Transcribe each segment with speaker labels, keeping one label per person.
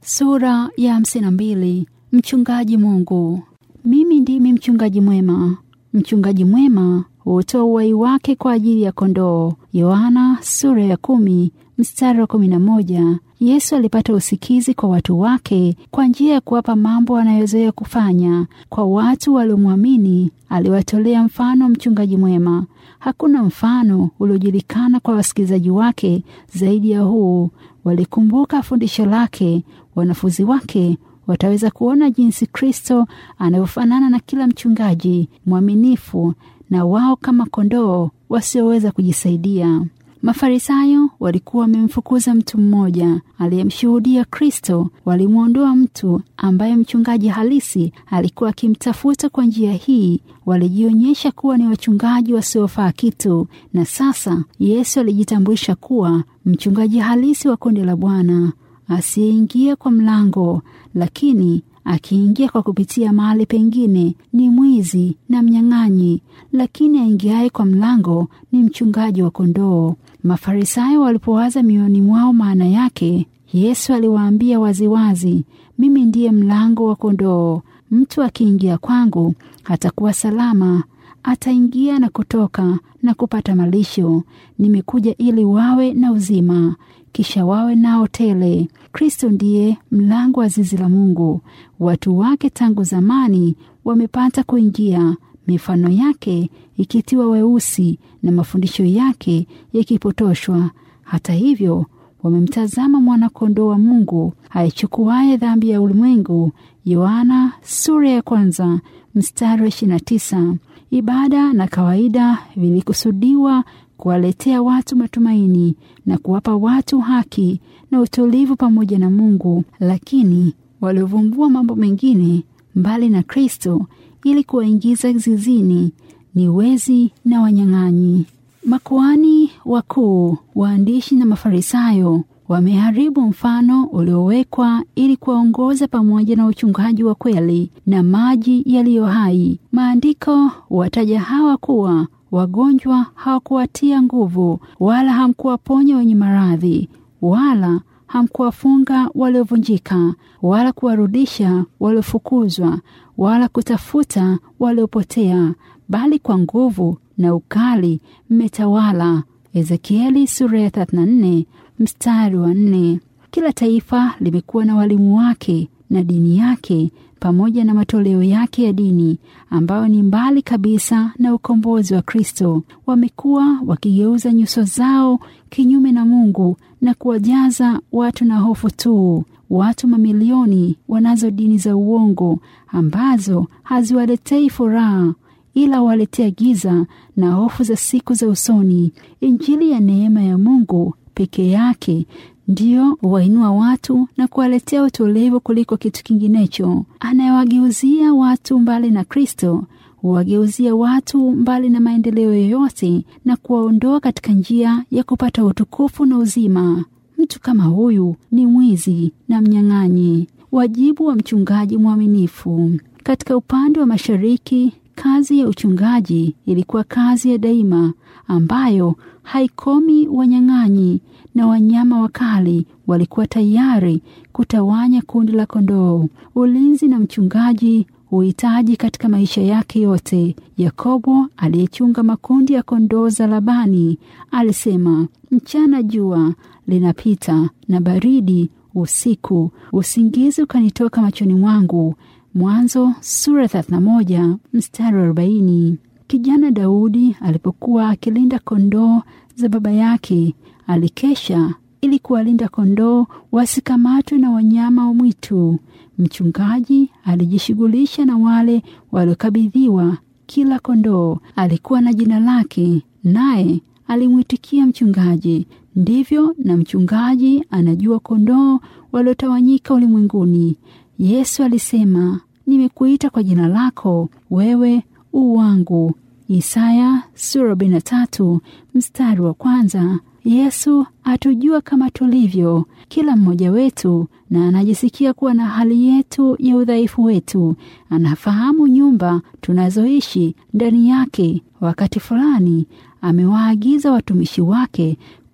Speaker 1: Sura ya hamsini na mbili. Mchungaji Mungu. Mimi ndimi mchungaji mwema. Mchungaji mwema hutoa uhai wake kwa ajili ya kondoo. Yohana sura ya kumi mstari wa kumi na moja. Yesu alipata usikizi kwa watu wake kwa njia ya kuwapa mambo anayozoea kufanya. Kwa watu waliomwamini, aliwatolea mfano mchungaji mwema. Hakuna mfano uliojulikana kwa wasikilizaji wake zaidi ya huu. Walikumbuka fundisho lake. Wanafunzi wake wataweza kuona jinsi Kristo anavyofanana na kila mchungaji mwaminifu, na wao kama kondoo wasioweza kujisaidia. Mafarisayo walikuwa wamemfukuza mtu mmoja aliyemshuhudia Kristo. Walimwondoa mtu ambaye mchungaji halisi alikuwa akimtafuta. Kwa njia hii walijionyesha kuwa ni wachungaji wasiofaa kitu, na sasa Yesu alijitambulisha kuwa mchungaji halisi wa kundi la Bwana, asiyeingia kwa mlango, lakini akiingia kwa kupitia mahali pengine ni mwizi na mnyang'anyi, lakini aingiaye kwa mlango ni mchungaji wa kondoo. Mafarisayo walipowaza mioyoni mwao maana yake, Yesu aliwaambia waziwazi, mimi ndiye mlango wa kondoo. Mtu akiingia kwangu atakuwa salama, ataingia na kutoka na kupata malisho. Nimekuja ili wawe na uzima, kisha wawe nao tele. Kristo ndiye mlango wa zizi la Mungu. Watu wake tangu zamani wamepata kuingia, mifano yake ikitiwa weusi na mafundisho yake yakipotoshwa. Hata hivyo wamemtazama mwana-kondoo wa Mungu aichukuaye dhambi ya ulimwengu. Yohana sura ya kwanza mstari wa 29. Ibada na kawaida vilikusudiwa kuwaletea watu matumaini na kuwapa watu haki na utulivu pamoja na Mungu, lakini waliovumbua mambo mengine mbali na Kristo ili kuwaingiza zizini ni wezi na wanyang'anyi. Makuhani wakuu, waandishi na Mafarisayo wameharibu mfano uliowekwa ili kuwaongoza pamoja na uchungaji wa kweli na maji yaliyo hai. Maandiko wataja hawa kuwa wagonjwa hawakuwatia nguvu, wala hamkuwaponya wenye maradhi, wala hamkuwafunga waliovunjika, wala kuwarudisha waliofukuzwa, wala kutafuta waliopotea, bali kwa nguvu na ukali mmetawala. Ezekieli sura ya 34 mstari wa nne. Kila taifa limekuwa na walimu wake na dini yake pamoja na matoleo yake ya dini ambayo ni mbali kabisa na ukombozi wa Kristo. Wamekuwa wakigeuza nyuso zao kinyume na Mungu na kuwajaza watu na hofu tu. Watu mamilioni wanazo dini za uongo ambazo haziwaletei furaha ila waletea giza na hofu za siku za usoni. Injili ya neema ya Mungu peke yake ndiyo huwainua watu na kuwaletea utulivu kuliko kitu kinginecho. Anayewageuzia watu mbali na Kristo huwageuzia watu mbali na maendeleo yoyote na kuwaondoa katika njia ya kupata utukufu na uzima. Mtu kama huyu ni mwizi na mnyang'anyi. Wajibu wa mchungaji mwaminifu. Katika upande wa mashariki, kazi ya uchungaji ilikuwa kazi ya daima ambayo haikomi. Wanyang'anyi na wanyama wakali walikuwa tayari kutawanya kundi la kondoo. Ulinzi na mchungaji huhitaji katika maisha yake yote. Yakobo aliyechunga makundi ya kondoo za Labani alisema, mchana jua linapita na baridi usiku, usingizi ukanitoka machoni mwangu. Mwanzo sura 31 mstari wa 40. Kijana Daudi alipokuwa akilinda kondoo za baba yake, alikesha ili kuwalinda kondoo wasikamatwe na wanyama wa mwitu. Mchungaji alijishughulisha na wale waliokabidhiwa. Kila kondoo alikuwa na jina lake, naye alimwitikia mchungaji. Ndivyo na mchungaji anajua kondoo waliotawanyika ulimwenguni. Yesu alisema, nimekuita kwa jina lako, wewe u wangu. Isaya sura 43 mstari wa kwanza. Yesu atujua kama tulivyo kila mmoja wetu, na anajisikia kuwa na hali yetu ya udhaifu wetu. Anafahamu nyumba tunazoishi ndani yake. Wakati fulani amewaagiza watumishi wake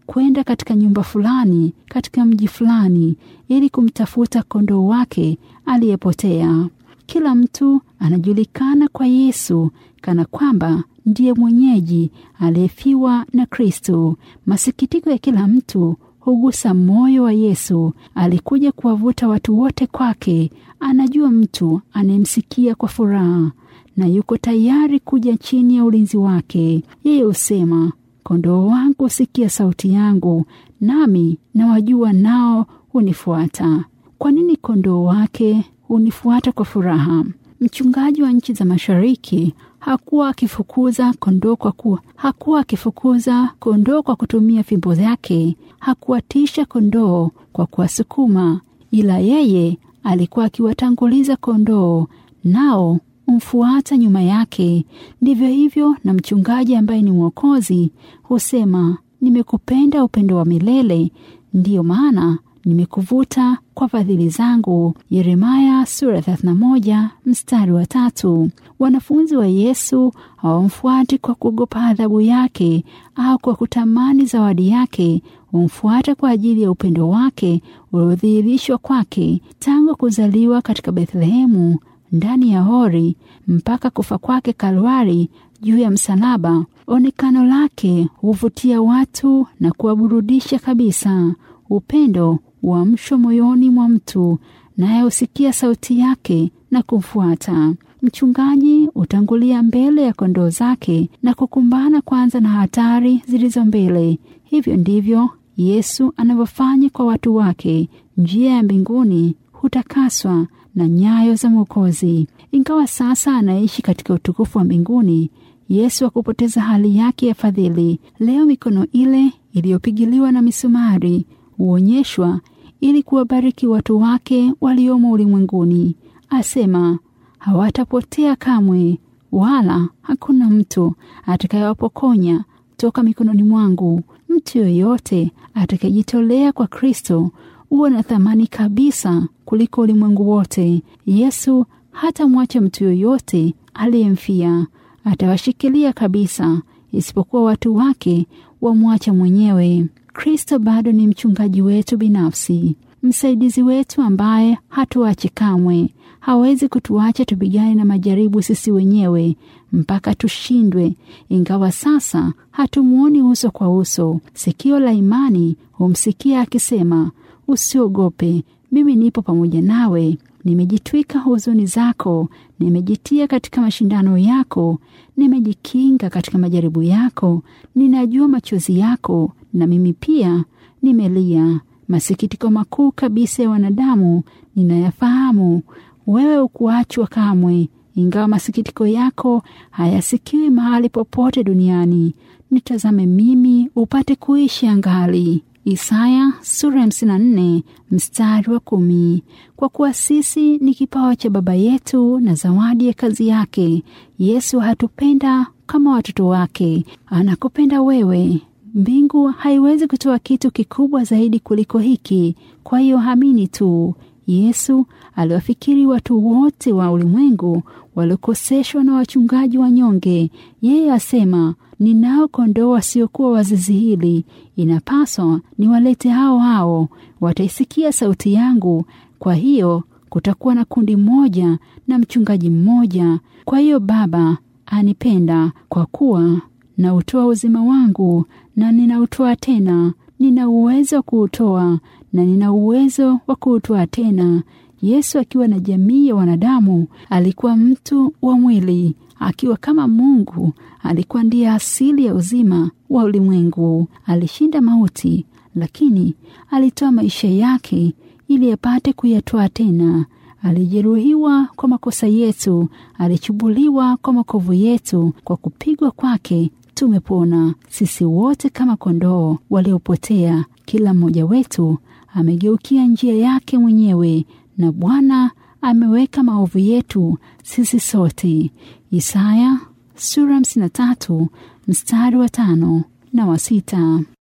Speaker 1: kwenda katika nyumba fulani katika mji fulani ili kumtafuta kondoo wake aliyepotea. Kila mtu anajulikana kwa Yesu kana kwamba ndiye mwenyeji aliyefiwa na Kristo. Masikitiko ya kila mtu hugusa moyo wa Yesu. Alikuja kuwavuta watu wote kwake. Anajua mtu anayemsikia kwa furaha na yuko tayari kuja chini ya ulinzi wake. Yeye husema, kondoo wangu husikia sauti yangu, nami nawajua, nao hunifuata. Kwa nini kondoo wake hunifuata kwa furaha? Mchungaji wa nchi za mashariki hakuwa akifukuza kondoo kwa kuwa hakuwa akifukuza kondoo kwa kutumia fimbo zake, hakuwatisha kondoo kwa kuwasukuma, ila yeye alikuwa akiwatanguliza kondoo, nao umfuata nyuma yake. Ndivyo hivyo na mchungaji ambaye ni Mwokozi husema, nimekupenda upendo wa milele, ndiyo maana nimekuvuta kwa fadhili zangu. Yeremaya sura 31 mstari wa tatu. Wanafunzi wa Yesu hawamfuati kwa kuogopa adhabu yake au kwa kutamani zawadi yake. Humfuata kwa ajili ya upendo wake uliodhihirishwa kwake tangu kuzaliwa katika Bethlehemu ndani ya hori mpaka kufa kwake Kalwari juu ya msalaba. Onekano lake huvutia watu na kuwaburudisha kabisa. Upendo uamshwa moyoni mwa mtu, naye husikia sauti yake na kumfuata. Mchungaji hutangulia mbele ya kondoo zake na kukumbana kwanza na hatari zilizo mbele. Hivyo ndivyo Yesu anavyofanya kwa watu wake. Njia ya mbinguni hutakaswa na nyayo za Mwokozi. Ingawa sasa anaishi katika utukufu wa mbinguni, Yesu hakupoteza hali yake ya fadhili. Leo mikono ile iliyopigiliwa na misumari huonyeshwa ili kuwabariki watu wake waliomo ulimwenguni. Asema hawatapotea kamwe, wala hakuna mtu atakayewapokonya toka mikononi mwangu. Mtu yoyote atakayejitolea kwa Kristo huwa na thamani kabisa kuliko ulimwengu wote. Yesu hatamwacha mtu yoyote aliyemfia, atawashikilia kabisa, isipokuwa watu wake wamwacha mwenyewe. Kristo bado ni mchungaji wetu binafsi, msaidizi wetu ambaye hatuachi kamwe. Hawezi kutuacha tupigane na majaribu sisi wenyewe mpaka tushindwe. Ingawa sasa hatumwoni uso kwa uso, sikio la imani humsikia akisema, usiogope, mimi nipo pamoja nawe. Nimejitwika huzuni zako, nimejitia katika mashindano yako, nimejikinga katika majaribu yako. Ninajua machozi yako, na mimi pia nimelia. Masikitiko makuu kabisa ya wanadamu ninayafahamu. Wewe ukuachwa kamwe, ingawa masikitiko yako hayasikiwi mahali popote duniani. Nitazame mimi upate kuishi angali. Isaya sura ya 54 mstari wa kumi. Kwa kuwa sisi ni kipawa cha Baba yetu na zawadi ya kazi yake. Yesu hatupenda kama watoto wake, anakupenda wewe. Mbingu haiwezi kutoa kitu kikubwa zaidi kuliko hiki. Kwa hiyo amini tu. Yesu aliwafikiri watu wote wa ulimwengu waliokoseshwa na wachungaji wanyonge. Yeye asema, ninao kondoo wasiokuwa wa zizi hili, inapaswa niwalete hao hao, wataisikia sauti yangu. Kwa hiyo kutakuwa na kundi moja na mchungaji mmoja. Kwa hiyo Baba anipenda kwa kuwa nautoa uzima wangu na ninautoa tena. Nina uwezo wa kuutoa na nina uwezo wa kuutoa tena. Yesu akiwa na jamii ya wanadamu alikuwa mtu wa mwili, akiwa kama Mungu alikuwa ndiye asili ya uzima wa ulimwengu. Alishinda mauti, lakini alitoa maisha yake ili apate kuyatoa tena. Alijeruhiwa kwa makosa yetu, alichubuliwa kwa makovu yetu. Kwa kupigwa kwake tumepona. Sisi wote kama kondoo waliopotea, kila mmoja wetu amegeukia njia yake mwenyewe, na Bwana ameweka maovu yetu sisi sote. Isaya sura 53 mstari wa tano na wa sita.